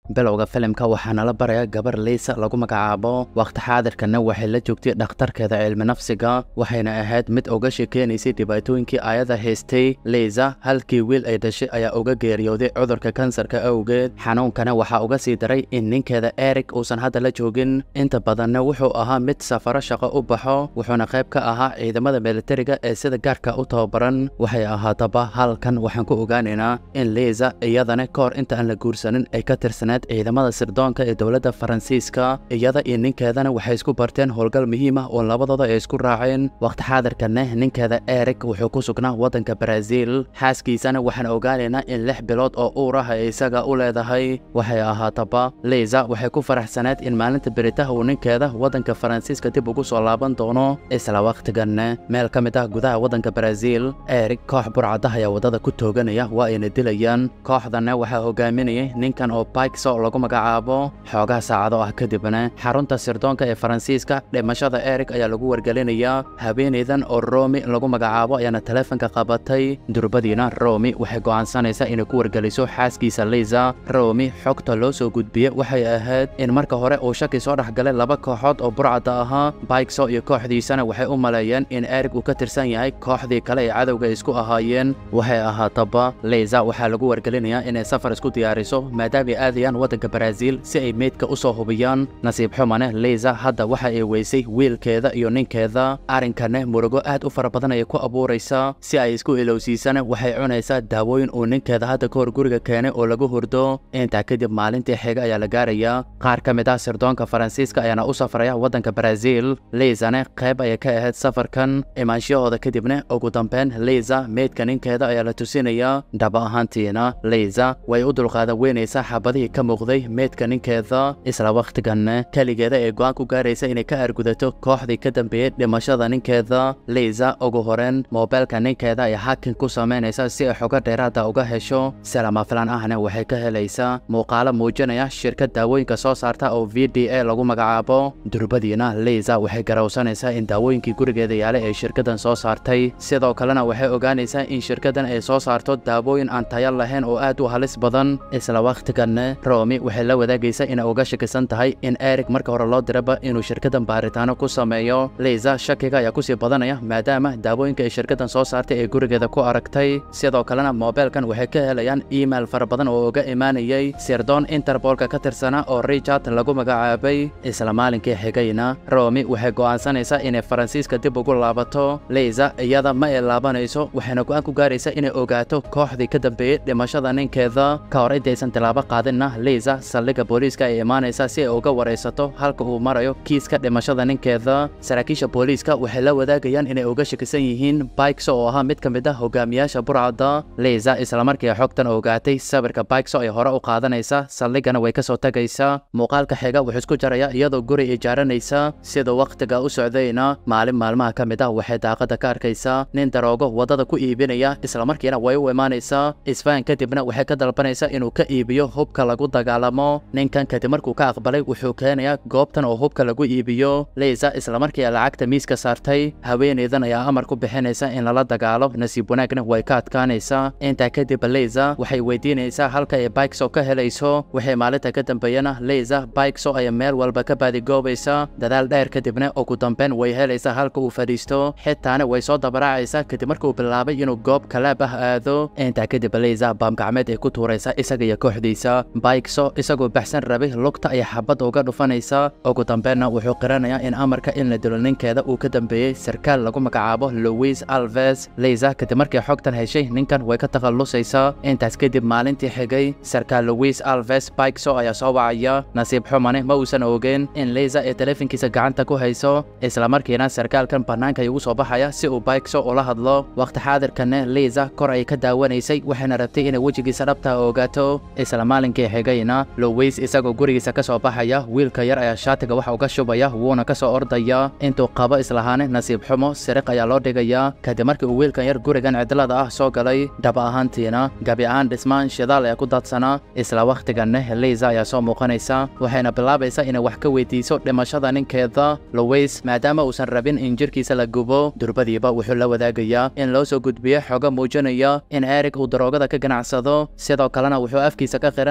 bilowga filimka waxaa nala baraya gabar liisa lagu magacaabo wakhti xaadirkana waxay la joogtay dhakhtarkeeda cilmi nafsiga waxayna ahayd mid uga sheekeynaysay dhibaatooyinkii ayada haystay liisa halkii wiil ay dhashay ayaa uga geeriyooday cudurka kansarka awgeed xanuunkana waxaa uga sii daray in ninkeeda erik uusan hadda la joogin inta badanna wuxuu ahaa mid safaro shaqo u baxo wuxuuna qayb ka ahaa ciidamada militariga ee sida gaarka u tababaran waxay ahaataba halkan waxaan ku ogaanaynaa in liisa iyadana ka hor inta aan la guursanin ay ka tirsaneed ciidamada sirdoonka ee dowladda faransiiska iyada iyo ninkeedana waxay isku barteen howlgal muhiim ah oo labadooda ay isku raaceen wakhti xaadirkana ninkeeda erik wuxuu ku sugnaa waddanka baraaziil xaaskiisana waxaan ogaanaynaa in lix bilood oo uur ah ay isaga u leedahay waxay ahaataba liisa waxay ku faraxsaneed in maalinta beritaha uu ninkeeda waddanka faransiiska dib ugu soo laaban doono isla wakhtiganna meel ka mid ah gudaha waddanka baraaziil erik koox burcada ayaa waddada ku tooganaya waa ayna dilayaan kooxdanna waxaa hogaaminayay ninkan oo baykso lagu magacaabo xoogaha saacado ah kadibna xarunta sirdoonka ee faransiiska dhimashada erik ayaa lagu wargelinayaa haweenaydan oo romi lagu magacaabo ayaana taleefanka qabatay durbadiina romi waxay go'aansanaysaa inay ku wargeliso xaaskiisa liisa romi xogta loo soo gudbiye waxay ahayd in marka hore uu shaki soo dhexgalay laba kooxood oo burcada ahaa baykso iyo kooxdiisana waxay u maleeyeen in erik uu ka tirsan yahay kooxdii kale ee cadowga isku ahaayeen waxay ahaataba liisa waxaa lagu wargelinayaa inay safar isku diyaariso maadaama ay aadayaan waddanka baraaziil si ay meydka u soo hubiyaan nasiib xumane liisa hadda waxa ay weysay wiilkeeda iyo ninkeeda arrinkana murugo aad u fara badan ayay ku abuuraysaa si ay isku ilowsiisana waxay cunaysaa daawooyin uu ninkeeda hadda ka hor guriga keenay oo lagu hurdo intaa kadib maalintii xiga ayaa la gaarayaa qaar ka mid ah sirdoonka faransiiska ayaana u safraya waddanka baraaziil liisana qayb ayay ka ahayd safarkan imaanshahooda kadibna ugu dambeyn liisa meydka ninkeeda ayaa la tusinayaa dhaba ahaantiina liisa way u dulqaada weynaysaa xabadihii ka muuqday meydka ninkeeda isla wakhtiganna keligeeda ee go'aan ku gaaraysa inay ka argudato kooxdii ka dambeeyey dhimashada ninkeeda liisa ugu horeen moobeelka ninkeeda ay hakin ku samaynaysa si ay xogo dheeraada uga hesho salama filan ahna waxay ka helaysaa muuqaalo muujinaya shirkad daawooyinka soo saarta oo v d a lagu magacaabo durbadiina liisa waxay garowsanaysaa in daawooyinkii gurigeeda yaala ee shirkadan soo saartay sidoo kalena waxay ogaanaysaa in shirkadan ay soo saarto daawooyin aan tayo lahayn oo aad u halis badan isla wakhtiganna romi waxay la wadaagaysaa inay uga shakisan tahay in erik marka hore loo diraba inuu shirkadan baaritaano ku sameeyo liisa shakiga ayaa kusii badanaya maadaama daawooyinka ay shirkadan soo saartay ee gurigeeda ku aragtay sidoo kalena moobeelkan waxay ka helayaan email fara badan oo uga imaanayay sirdoon interbolka ka tirsana oo richard lagu magacaabay isla maalinkii xigayna romi waxay go'aansanaysaa inay faransiiska dib ugu laabato liisa iyada ma ay laabanayso waxayna go'aan ku gaaraysaa inay ogaato kooxdii ka dambeeyey dhimashada ninkeeda ka hor intaysan tilaabo qaadinna liisa saldhigga booliiska ay imaanaysaa si ay uga waraysato halka uu marayo kiiska dhimashada ninkeeda saraakiisha booliiska waxay la wadaagayaan inay uga shakisan yihiin baykso oo ahaa mid ka mid ah hogaamiyaasha burcada liisa islamarkii xogtan ogaatay sawirka baykso ay hore u qaadanaysa saldhiggana way ka soo tagaysaa muuqaalka xiga wuxuu isku jaraya iyadoo guri ijaaranaysa sida wakhtiga u socdayna maalin maalmaha ka mid ah waxay daaqada ka arkaysaa nin daroogo waddada ku iibinaya islamarkiina way u imaanaysaa isfahan kadibna waxay ka dalbanaysaa inuu ka iibiyo hubka lagu dagaalamo ninkan kadib markuu ka aqbalay wuxuu keenayaa goobtan oo hubka lagu iibiyo liisa islamarkii lacagta miiska saartay haweenaydan ayaa amar ku bixinaysa in lala dagaalo nasiib wanaagna way ka adkaanaysaa intaa kadib liisa waxay weydiinaysaa halka ay baykso ka helayso waxay maalinta ka dambeeyana liisa baykso ayaa meel walba ka baadigoobaysa dadaal dheer kadibna ugu dambeyn way helaysaa halka uu fadhiisto xitaana way soo dabaraacaysaa kadib markuu bilaabay inuu goob kalaab ah aado intaa kadib liisa baamgacmeed ay ku tuuraysa isaga iyo kooxdiisa baykso isagoo baxsan rabay lugta ay xabad uga dhufanaysa ugu dambeynna wuxuu qiranayaa in amarka in la dilo ninkeeda uu ka dambeeyey sarkaal lagu magacaabo louis alves liisa kadib markii xogtan heshay ninkan way ka takhallusaysaa intaas kadib maalintii xigay sarkaal louis alves baykso ayaa soo wacaya nasiib xumane ma uusan ogeyn in liisa ee taleefankiisa gacanta ku hayso islamarkiina sarkaalkan bannaanka ay ugu soo baxaya si uu baykso ula hadlo wakhti xaadirkanna liisa kor ay ka daawanaysay waxayna rabtay inay wejigiisa dhabta ogaato isla maalinkii xigayna louis isagoo gurigiisa ka soo baxaya wiilka yar ayaa shaatiga waxa uga shubaya wuuna ka soo ordaya intuu qabo islahaane nasiib xumo siriq ayaa loo dhigayaa kadib markii uu wiilkan yar gurigan cidlada ah soo galay dhab ahaantiina gabi ahaan dhismaan shidaal ayaa ku daadsanaa isla wakhtiganna liisa ayaa soo muuqanaysa waxayna bilaabaysaa inay wax ka weydiiso dhimashada ninkeeda louis maadaama uusan rabin in jirkiisa la gubo durbadiiba wuxuu la wadaagayaa in loo soo gudbiyo xogo muujinaya in erik uu daroogada ka ganacsado sidoo kalena wuxuu afkiisa ka qiranayaa inuu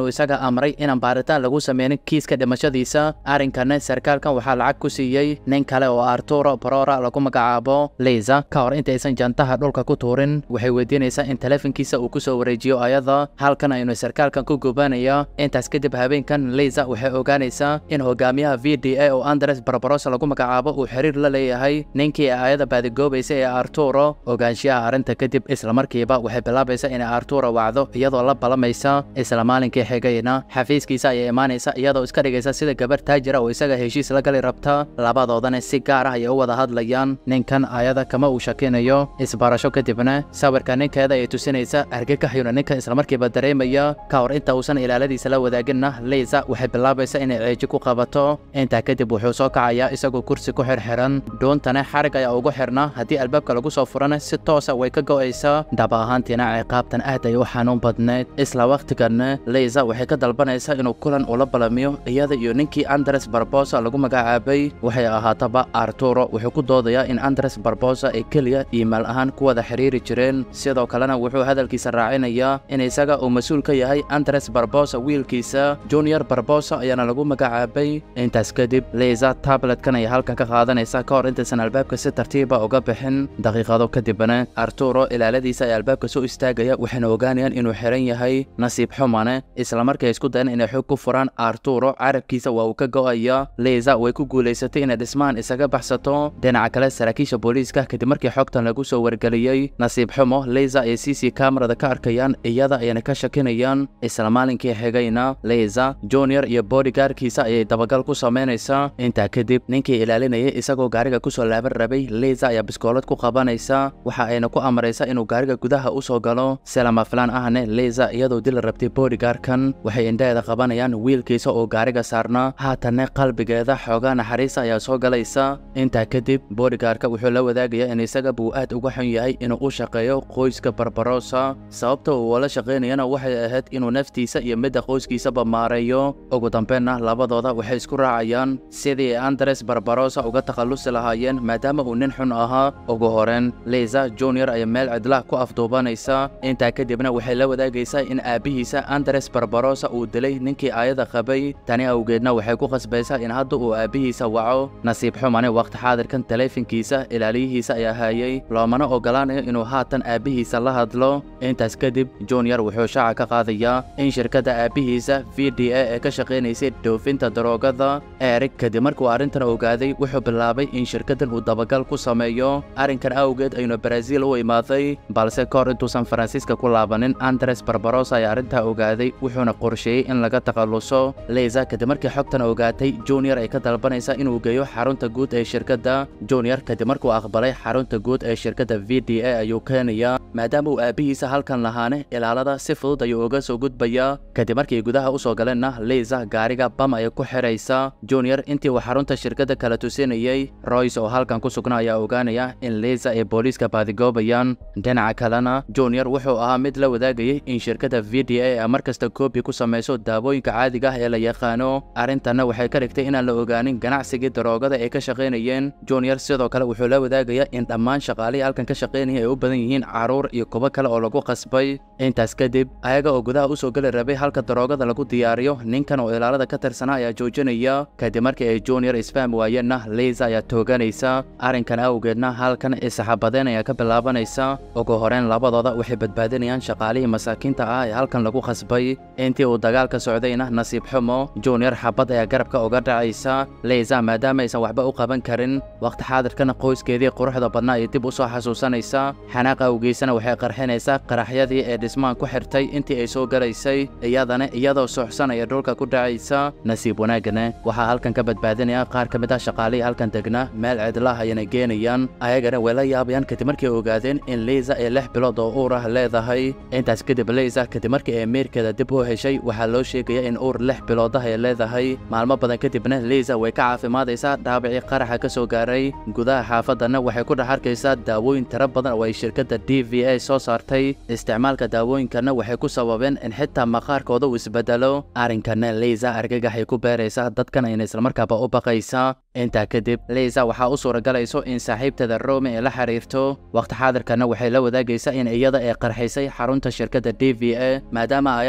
isaga amray inaan baaritaan lagu sameynin kiiska dhimashadiisa arrinkana sarkaalkan waxaa lacag ku siiyey nin kale oo arturo barora lagu magacaabo liza ka hor intaysan jantaha dhulka ku tuurin waxay weydiinaysaa in taleefankiisa uu ku soo wareejiyo ayada halkan aynu sarkaalkan ku gubanaya intaas kadib habeenkan liza waxay ogaanaysaa in hogaamiyaha v d a oo andres barbarosa lagu magacaabo uu xiriir la leeyahay ninkii ayada baadigoobaysa ee arturo ogaanshiyaha arrinta kadib islamarkiiba waxay bilaabaysaa inay arturo wacdo iyadoo la balamaysa isla maalinkii xigayna xafiiskiisa ayay imaanaysa iyadoo iska dhigaysa sida gabar taajira oo isaga heshiis la gali rabta labadoodana si gaar ah ayay u wada hadlayaan ninkan ayada kama uu shakinayo isbarasho kadibna sawirka ninkeeda ay tusinaysa argagaxyuna ninkan islamarkiiba dareemaya ka hor inta uusan ilaaladiisa la wadaaginna liza waxay bilaabaysa inay ceeji ku qabato intaa kadib wuxuu soo kacayaa isagoo kursi ku xirxiran dhuuntana xarig ayaa ugu xirna haddii albaabka lagu soo furana si toosa way ka go'aysaa dhab ahaantiina ciqaabtan aad ay u xanuun badneyd isla wakhtiganna liza waxay ka dalbanaysaa inuu kulan ula balamiyo iyada iyo ninkii andres barbosa lagu magacaabay waxay ahaataba arturo wuxuu ku doodayaa in andres barbosa ay keliya iimail ahaan ku wada xiriiri jireen sidoo kalena wuxuu hadalkiisa raacinayaa in isaga uu mas-uul ka yahay andres barbosa wiilkiisa junior barbosa ayaana lagu magacaabay intaas kadib liza tabletkan ay halkan ka qaadanaysa ka hor intaysan albaabka si tartiiba uga bixin daqiiqado kadibna arturo ilaaladiisa ay albaabka soo istaagaya waxayna ogaanayaan inuu xiran yahay nasiib xumane islamarkay isku dayan inay xog ku furaan arturo carabkiisa waa uu ka go'aya liza way ku guulaysatay inay dhismahan isaga baxsato dhinaca kale saraakiisha booliiska kadib markii xogtan lagu soo wargeliyey nasiib xumo liza ay c c kamarada ka arkayaan iyada ayana ka shakinayaan isla maalinkii xigayna liza junior iyo bodygaarkiisa ayay dabagal ku samaynaysaa intaa kadib ninkii ilaalinayay isagoo gaariga kusoo laaban rabay liza ayaa biskoolad ku qabanaysa waxa ayna ku amaraysa inuu gaariga gudaha u soo galo si lama filaan ahne liza iyadoo dil rabtay bodygaarkan waxay indhaheeda qabanayaan wiilkiisa oo gaariga saarnaa haatanne qalbigeeda xoogaa naxariista ayaa soo galaysa intaa kadib bodygaarka wuxuu la wadaagayaa in isaga buu aad uga xun yahay inuu u shaqeeyo qoyska barbarosa sababta uu ula shaqaynayana waxay ahayd inuu naftiisa iyo midda qoyskiisaba maareeyo ugu dambeynna labadooda waxay isku raacayaan sidii andres barbarosa uga takhallusi lahaayeen maadaama uu nin xun ahaa ugu horeen liza junior ayaa meel cidlah ku afduubanaysa intaa kadibna waxay la wadaagaysaa in aabbihiisa andres barbarosa uu dilay ninkii aayada qabay tani awgeedna waxay ku qasbaysaa in hadda uu aabbihiisa waco nasiib xumane waqti xaadirkan taleefankiisa ilaaliyihiisa ayaa haayay loomana ogolaanayo inuu haatan aabbihiisa la hadlo intaas kadib junior wuxuu shaaca ka qaadayaa in shirkadda aabbihiisa v d a ee ka shaqaynaysay dhoofinta daroogada erig kadib markuu arrintan ogaaday wuxuu bilaabay in shirkaddan uu dabagal ku sameeyo arrinkan awgeed aynu baraaziil u imaaday balse ka hor intuusan faransiiska ku laabanin andres barbarosa ayaa arrintaa ogaaday wuxuuna qorsheeyey in laga takhalluso liza kadib markii xogtan ogaatay junior ay ka dalbanaysa inuu geeyo xarunta guud ee shirkadda junior kadib markuu aqbalay xarunta guud ee shirkadda v d a ayuu keenayaa maadaama uu aabbihiisa halkan lahaane ilaalada si fudud ayuu uga soo gudbayaa kadib markii gudaha u soo galeenna liza gaariga bam ayay ku xidhaysa junior intii uu xarunta shirkadda kala tusinayey royce oo halkan ku sugnaa ayaa ogaanaya in liza ay booliiska baadigoobayaan dhinaca kalena junior wuxuu ahaa mid la wadaagayay in shirkadda v d a ay mar kasta koobi ku samayso daawooyinka caadiga ah ee la yaqaano arrintanna waxay ka dhigtay inaan la ogaanin ganacsigii daroogada ay ka shaqaynayeen junior sidoo kale wuxuu la wadaagayaa in dhammaan shaqaalihii halkan ka shaqaynaya ay u badan yihiin caruur iyo kuwo kale oo lagu qasbay intaas kadib ayaga oo gudaha u soo geli rabay halka daroogada lagu diyaariyo ninkan oo ilaalada ka tirsanaa ayaa joojinaya kadib markii ay junior isfaham waayeenna liza ayaa tooganaysa arrinkan awgeedna halkan isaxabadeen ayaa ka bilaabanaysa ugu horeen labadooda waxay badbaadinayaan shaqaalihii masaakiinta ah ee halkan lagu qasbay intii uu dagaalka socdayna nasiib xumo junior xabad ayaa garabka uga dhacaysa liza maadaama aysan waxba u qaban karin waqti xaadirkana qoyskeedii quruxda badnaa ay dib u soo xasuusanaysa xanaaq awgiisana waxay qarxinaysaa qaraxyadii ee dhismaan ku xirtay intii ay soo galaysay iyadana iyadoo suuxsanaya dhulka ku dhacaysa nasiib wanaagana waxaa halkan ka badbaadinaya qaar ka mid ah shaqaalihii halkan degna meel cidlah ayana geenayaan ayagana way la yaabayaan kadib markii ay ogaadeen in liza ay lix bilood oo uur ah leedahay intaas kadib liza kadib markii ay meerkeeda dib u heshay waxaa loo sheegaya in uur lix bilood ah ay leedahay maalmo badan kadibna liza way ka caafimaadaysaa dhaabicii qaraxa ka soo gaaray gudaha xaafadana waxay ku dhex arkaysaa daawooyin tiro badan oo ay shirkadda d v a soo saartay isticmaalka daawooyinkana waxay ku sababeen in xitaa maqaarkooda uu isbedelo arrinkana liza argagaxay ku beeraysaa dadkan ayna islamarkaaba u baqaysaa intaa kadib liza waxaa u suuragalayso in saaxiibteeda rome ay la xiriirto waqti xaadirkana waxay la wadaagaysaa in iyada ay qarxisay xarunta shirkadda d v a maadaama ayada hadda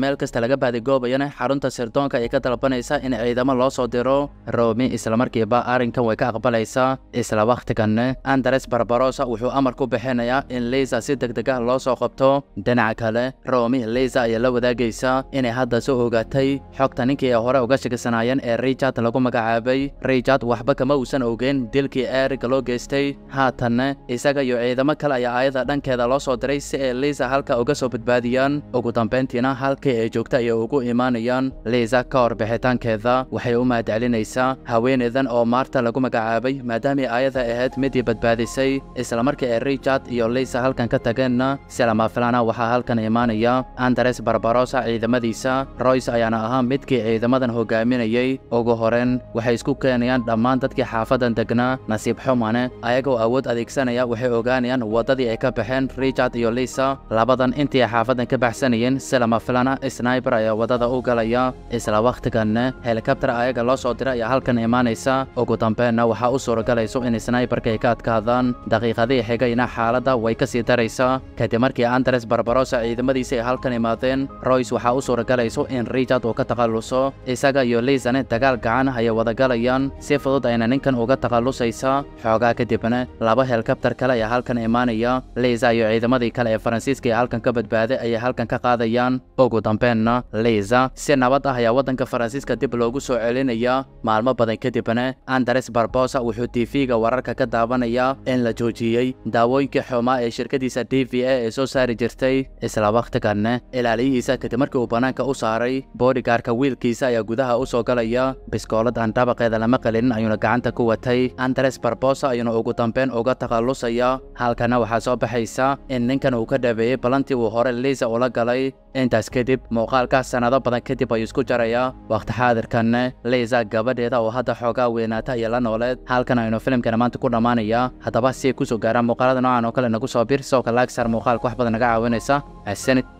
meel kasta laga baadigoobayana xarunta sirdoonka ay ka dalbanaysa in ciidamo loo soo diro romi islamarkiiba arrinkan way ka aqbalaysaa isla wakhtiganne andres barbarosa wuxuu amar ku bixinayaa in liisa si deg deg ah loo soo qabto dhinaca kale romi liisa ayaa la wadaagaysa inay hadda soo ogaatay xogta ninkii ay hore uga shakisanaayeen ee richard lagu magacaabay richard waxba kama uusan ogeyn dilkii erig loo geystay haatanne isaga iyo ciidamo kale ayaa aayada dhankeeda loo soo diray si ay liisa halka uga soo badbaadiyaan ugu dambayntiina halkii ay joogta ayay ugu imaanayaan liisa ka hor bixitaankeeda waxay u mahadcelinaysaa haweeneydan oo maarta lagu magacaabay maadaamay aayada ahayd midii badbaadisay islamarkii ay richard iyo liisa halkan ka tageenna si lama filana waxaa halkan imaanaya andres barbarosa ciidamadiisa royce ayaana ahaa midkii ciidamadan hogaaminayay ugu horeyn waxay isku keenayaan dhammaan dadkii xaafadan degnaa nasiib xumane ayagoo awood adeegsanaya waxay ogaanayaan waddadii ay ka baxeen richard iyo liisa labadan intii ay xaafadan ka baxsanayeen si lama filana sniber ayaa waddada u galaya isla wakhtiganne helikabtar ayaga loo soo diray ayaa halkan imaanaysa ugu dambeenna waxaa u suuragalayso in sniberka ay ka adkaadaan daqiiqadii xigayna xaaladda way ka sii daraysaa kadib markii andres barbarosa ciidamadiisa ay halkan imaadeen royce waxaa u suuragalayso in richard uu ka takhalluso isaga iyo liisane dagaal gacan ayay wadagalayaan si fudud ayna ninkan uga takhallusaysa xoogaa kadibna laba helikabtar kale ayaa halkan imaanaya liisa iyo ciidamadii kale ee faransiiska ee halkan ka badbaaday ayay halkan ka qaadayaan ugu dambeenna liisa si nabad ah ayaa waddanka faransiiska dib loogu soo celinaya maalmo badan kadibna andres barbosa wuxuu tv-ga wararka ka daawanayaa in la joojiyey daawooyinkii xumaa ee shirkadiisa d v a ee soo saari jirtay isla wakhtiganne ilaaliyihiisa kadib markii uu bannaanka u saaray boodigaarka wiilkiisa ayaa gudaha u soo galaya biskoolad aan dabaqeeda lama qalinin ayuuna gacanta ku watay andres barbosa ayuuna ugu dambeyn uga takhallusaya halkana waxaa soo baxaysa in ninkan uu ka dhabeeyey ballantii uu hore liisa ula galay intaas kadib muuqaalkaas sannado badan kadib ayuu isku jarayaa wakhti xaadirkanne liisa gabadheeda oo hadda xoogaa weynaata iyo la nooleed halkan aynu filimkana maanta ku dhammaanayaa haddaba si ay kusoo gaaraan muuqaalada noocan oo kale nagu soo bir sawka laag saar muuqaalka wax badan naga caawinaysa asanid